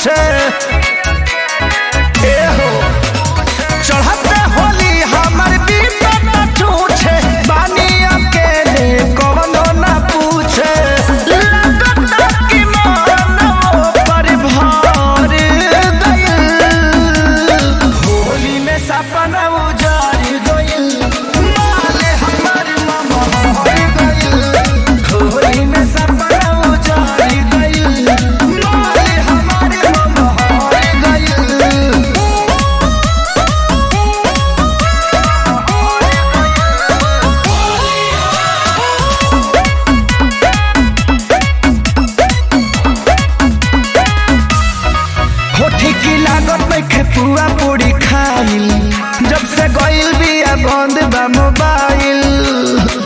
पूछे ए हो चढ़ते होली हमर बीतत छूछे बानी अकेले कवनो ना पूछे लगता कि मानवो पर भार गइल होली में सपना उजाड़ गइल माले हमर मामा हार गइल होली में सपना उजाड़ गइल माले हमर मामा हार गइल होठी की लागत में खेपुआ पूरी खाइल जब से गइल बिया बंद बा मोबाइल